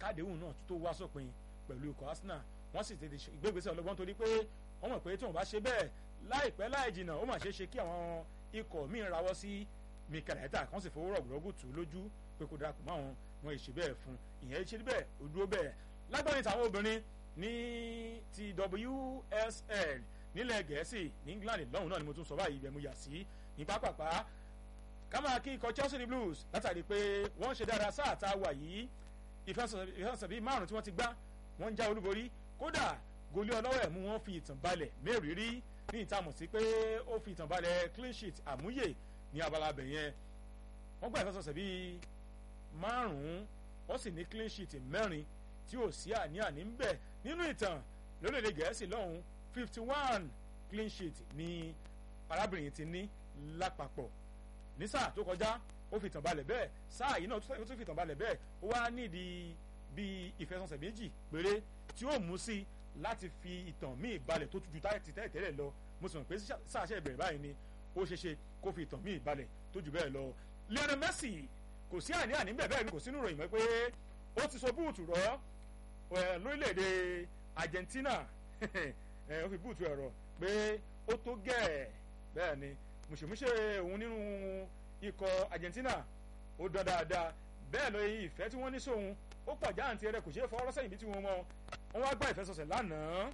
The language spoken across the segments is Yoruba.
kádéhùn náà tó wá sópin pẹ̀lú ikọ̀ Arsenal wọ́n sì tètè ìgbégbèsè ọlọ́gbọ́n torí pé wọ́n mọ̀ pé tí wọ́n bá ṣe bẹ́ẹ̀ láìpẹ́ láì jìnnà ó mà ṣeé ṣe kí àwọn ikọ̀ míì rawọ́ sí Mikel Arteta kan sì fowó rọ̀gùrọ̀gù tù lójú pé kó darapọ̀ mọ́ àwọn wọn ìṣe bẹ́ẹ̀ fún ìyẹn ṣe bẹ́ẹ̀ ó dúró bẹ́ẹ̀ lágbára ìtàwọn obìnrin ní ti WSL nílẹ̀ Gẹ̀ẹ́sì ní England lọ́hùn náà ni mo tún sọ báyìí ibẹ̀ mo yà sí ní pápápá ká máa kí ikọ̀ Chelsea ní Blues látàrí pé wọ́n ṣe dáadáa sáà tá a wà yìí ìfẹsẹ̀sẹ̀ bíi márùn tí wọ́n ti gbá wọ́n ń já olúborí kódà goli ọlọ́wọ́ ẹ̀ mú wọn fi ìtàn balẹ̀ mẹ́rìírí ní ìtààmú sí pé ó fi ìtàn balẹ̀ clean sheet àmúyè ní abala abẹ yẹn wọ́n gbà ìfẹsẹ̀sẹ̀ bíi márùn-ún wọ́n sì ní clean sheet mẹ́rin tí ò sí àní-àní ń bẹ nínú ìtàn lórílẹ̀‐èdè gẹ̀ẹ́sì lọ́hùn fifty one clean sheet ni arábìnrin ti ní lápapọ̀ ní sáà tó kọjá ó fi ìtàn balẹ̀ bẹ́ẹ̀ sáà yìí náà ó tún fi ìtàn balẹ̀ bẹ́ẹ̀ ó wá nídìí bíi ìfẹsẹ̀sẹ̀ méjì péré tí ó mú sí láti fi ìtàn míì balẹ̀ tó ju ti tẹ́lẹ̀ tẹ́lẹ̀ lọ mo sì mọ̀ pé sáà ṣe ìbẹ̀rẹ̀ báyìí ni ó ṣeé ṣe kó fi ìtàn míì balẹ̀ tó ju bẹ́ẹ̀ lọ Lionel Messi kò sí àní-àní bẹ́ẹ̀ bẹ́ẹ̀ ni kò sínú ìròyìn mọ́ pé ó ti so búùtù rọ́ lórílẹ̀‐èdè Argentina ó fi búùtù ẹ̀rọ pé ó tó gẹ̀ẹ́ bẹ́ẹ̀ ni mùsùlùmíṣe òun nínú ikọ̀ Argentina ó dán dáadáa bẹ́ẹ̀ lọ ìfẹ́ tí wọ́n ní sóhun ó pọ̀ jáàntì rẹ̀ kò ṣeé fọwọ́ sẹ́yìn bí tí wọ́n mọ́ wọ́n wá gbá ìfẹsọ̀sẹ̀ lánàá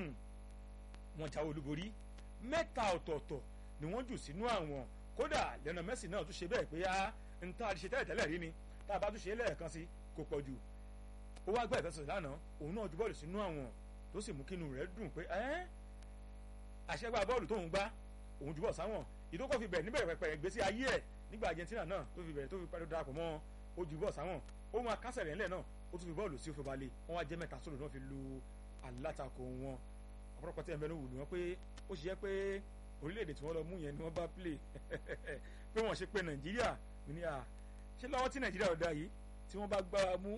wọ́n jáwé olúborí mẹ́ta ọ̀tọ̀ọ̀tọ̀ ni wọ́n jù sínú àwọn kódà Lionel Messi náà tún ṣe bẹ́ẹ̀ pé á ń tá a ṣe tẹ́lẹ̀ tẹ́lẹ̀ rí ni tá a bá tún ṣe é lẹ́ẹ̀kan sí kò pọ̀ jù ó wá gbá ìfẹsọ̀sẹ̀ lánàá òun náà ju bọ́ọ̀lù sínú àwọn tó sì mú kínú rẹ̀ dùn pé ẹ́ àṣẹgbà bọ́ọ̀lù tóun gbá òun ju bọ́ọ̀ sáwọn ìdókò fi bẹ̀rẹ̀ níbẹ̀rẹ̀ pẹ̀pẹ̀ ìgbésí ayé ẹ̀ nígbà Argentina náà tó fi bẹ̀rẹ̀ tó fi parí darapọ̀ mọ́ ó ju bọ́ọ̀ sáwọn ó máa kásẹ̀ rẹ̀ ńlẹ̀ náà ó tún fi bọ́ọ̀lù sí òfin balẹ̀ wọ́n wá jẹ́ mẹ́ta sólò náà fi lu alátakò wọn ọ̀pọ̀lọpọ̀ tí ẹ̀ mẹ́rin wù ní wọn pé ó ṣe jẹ́ pé orílẹ̀-èdè tí wọ́n lọ mú yẹn ni wọ́n bá play pé wọ́n ṣe pé Nàìjíríà mi ní à ṣé lọ́wọ́ tí Nàìjíríà ọ̀dà yìí tí wọ́n bá gbá wa mú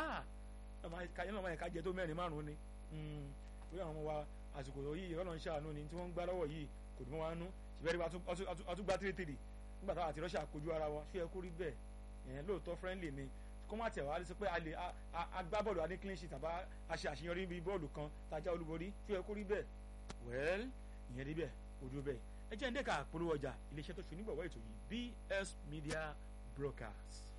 yẹn náà máa yẹ ká jẹ tó mẹ́rin márùn-ún ni pé àwọn ọmọ wa àsìkò yìí ọlọ́run ṣàánú ni tí wọ́n ń gbá lọ́wọ́ yìí kò dùn mọ́ wa nú ṣùgbọ́n àtúgbà tírítìrì nígbà táwọn àti Russia kojú ara wọn ṣé ẹ kó rí bẹ́ẹ̀ yẹn lóòótọ́ friendly ni kó má tẹ̀ wá sí pé a lè agbábọ́ọ̀lù a ní clean sheet àbá a ṣe àṣeyọrí bíi bọ́ọ̀lù kan tajà olúborí tí ó yẹ kó rí bẹ́ẹ̀ well ìyẹn rí bẹ́ẹ̀ ojú bẹ́ẹ̀ ẹ jẹ́ ń dẹ́ka polówó ọjà iléeṣẹ́ tó ṣe onígbọ̀wọ́ ètò yìí BS Media Broadcast.